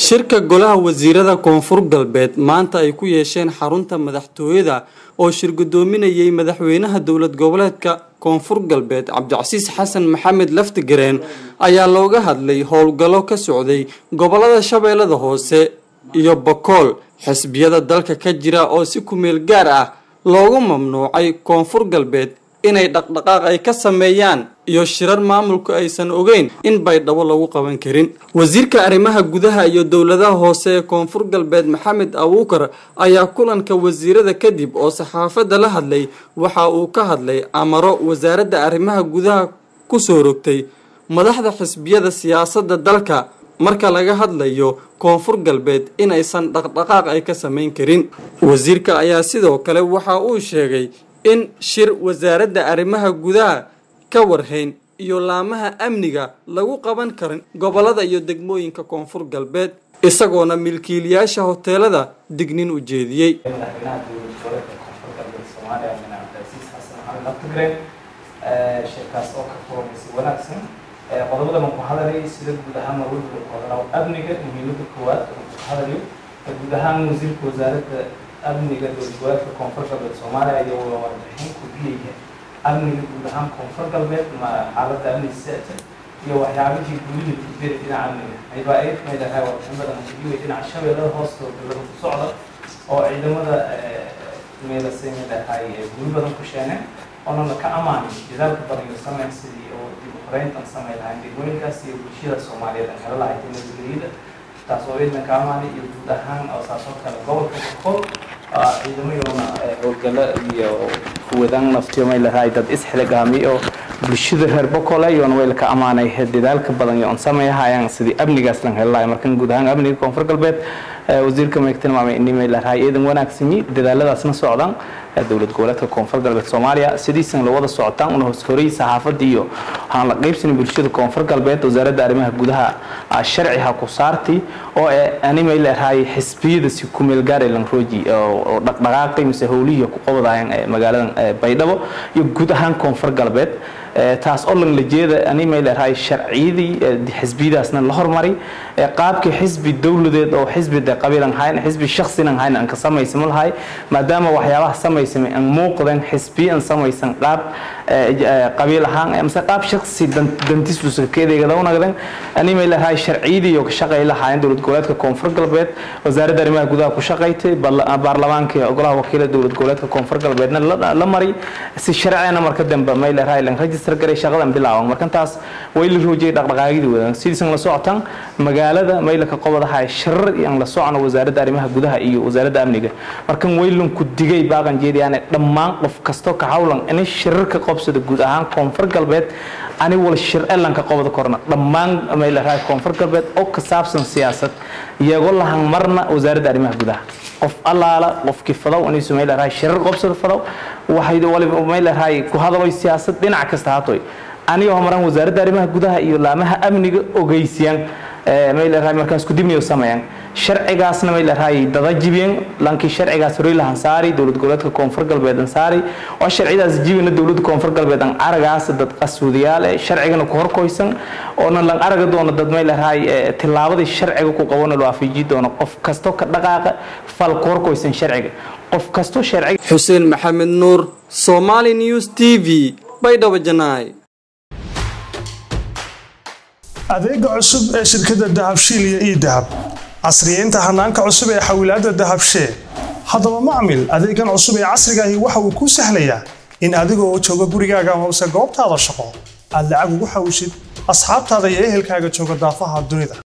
shirka golaha wasiirada koonfur galbeed maanta ay ku yeesheen xarunta madaxtooyada oo shir gudoominayay madaxweynaha dowlad goboleedka koonfur galbeed cabdicasiis xasan maxamed laftigareen ayaa looga hadlay howlgallo ka socday gobolada shabeellada hoose iyo bakool xisbiyada dalka ka jira oo si kumeel gaar ah loogu mamnuucay koonfur galbeed inay dhaqdhaqaaq ay ka sameeyaan iyo shirar maamulku aysan ogeyn in baydhabo lagu qaban karin wasiirka arrimaha gudaha iyo dowladaha hoose ee koonfur galbeed maxamed abuukar ayaa kulanka wasiirada kadib oo saxaafadda la hadlay waxa uu ka hadlay amaro wasaaradda arrimaha gudaha kusoo rogtay madaxda xisbiyada siyaasadda dalka marka laga hadlayo koonfur galbeed inaysan dhaqdhaqaaq ay ka samayn karin wasiirka ayaa sidoo kale waxa uu sheegay in shir wasaaradda arrimaha gudaha ka warhayn iyo laamaha amniga lagu qaban karin gobolada iyo degmooyinka koonfur galbeed isagoona milkiilayaasha hoteelada dignin u jeediyey madaxweynaha dowlad goboleedka koonfur galbeed soomaaliya min cabdilcasiis xasan maxamed laftigreen shirkaas oo ka furmaysa wanaagsan qodobada aan ku hadalay sida guud ahaan marwalba qodobada amniga muhiimada koowaad oo ku hadalayo guud ahaan wasiirka wasaaradda amniga dowlad goboleedka koonfur galbeed soomaaliya iyo warbixin ku biyaya amniga guud ahaan koonfur galbeed ma xaaladda amniga sita iyo waxyaabihii gulida kudbeda dhinaca amniga aybaa ay kamid ahay warbixin badan ku biyaya dhinaca shabeellada hoosta oo dowlada ku socda oo ciidamada meelasay mid ahay guri badan ku sheeneen oonana ka amaanay dadaalka badan iyo sameyn sidii oo dib u horeyntan samey lahayn degmooyinkaas iyo bulshada soomaaliyeed aan helo lahayd nabadgelyada taas oo ciidan ka amaanay iyo guud ahaan oo saasoo kale gobolka bakool ciidamayoona howlgalo iyo kuwadan naftiyo may lahaay dad isxilgaami oo bulshada reer bokole iyoona way laka amaanay dadaalka badan iyo on sameeyahayaan sidii amnigaas lan helo lahay markan guud ahaan amniga koonfur galbeed wasiirka may tilmaamay in may lahaay ciidan wanaagsami dadaaladaasna socdaan dowlad goboleedka koonfur galbeed soomaaliya sidiisan la wada socotaan una hooskorayay saxaafadda iyo waxaan la qaybsanay bulshada koonfur galbeed wasaaradda arrimaha gudaha sharci ha ku saartay oo animay leedahay xisbiyada si ku meel gaar lan rooji oo dhaqdhaqaaqay mise howlihii ku qabadaayeen magaaladan baydhabo iyo guud ahaan koonfur galbeed taas oo lan la jeeda animay leedahay sharciyadii xisbiyadaasna la hormaray qaabkii xisbi dowladeed oo xisbi de qabiilan hayn xisbi shakhsinan hayn aan ka samaysamo lahay maadaama waxyaabaha samaysame aan muuqdeen xisbiya aan samaysan qaab qabiil ahaan mise qaab shakhsi dantiisusa keedeegada u nagdeen animay leedahay sharciyadii oo ka shaqay lahaayeen dowlad goboleedka koonfur galbeed wasaaradda arrimaha gudaha ku shaqaytay baarlamaanka golaha wakiilada dowlad goboleedka koonfur galbeedna la maray si sharcina marka dambe may leedahay lan register garay shaqadan bilaawan markantaas way la roojiyay dhaqdhaqaaqyadii wadaan sidiisan la socotaan magaalada maylaka qobadaha shirar aan la socono wasaaradda arrimaha gudaha iyo wasaaradda amniga markan waylanku digay baaqan jeediyaan dhammaan qof kasto ka hawlan inay shirarka qobsada guud ahaan koonfur galbeed ani wal shir elanka qobada korna dhammaan maylaha koonfur galbeed oo ka saabsan siyaasad iyagoo lahan marna wasaaradda arrimaha gudaha qof allaala qofkii fadow inay sumay lahay shirar qobsada fadow waxay waliba may lahay ku hadalay siyaasad dhinac kasta hatoy aniga homaran wasaaradda arrimaha gudaha iyo laamaha amniga ogeysiyaan may lahay markaas ku dibniyo sameeyaan sharcigaasna may lahay dada jibiyeen lankii sharcigaas horay lahan saari dowlad goboleedka koonfur galbeed aan saari oo sharcidaas jibina dowladda koonfur galbeed aan aragaas dad qasuudiyaal eh sharcigana ku horkoysan oona lan araga doono dad may lahay tillaabadii sharciga ku qabana loo afiiji doono qof kasto ka dhaqaaqa fal ku horkoysan sharciga qof kasto sharciga xuseen maxamed nuur somali news t v baydhabo janaay adeega cusub ee shirkadda dahabshiil iyo ii dahab casriyeynta hanaanka cusub ee xawilaadda dahabshee haddaba macmil adeegan cusub ee casrigaahi waxa uu kuu sahlayaa in adigoo jooga gurigaaga hoose goobtaada shaqo aad lacag ugu xawshid asxaabtaada iyo ehelkaaga jooga daafaha dunida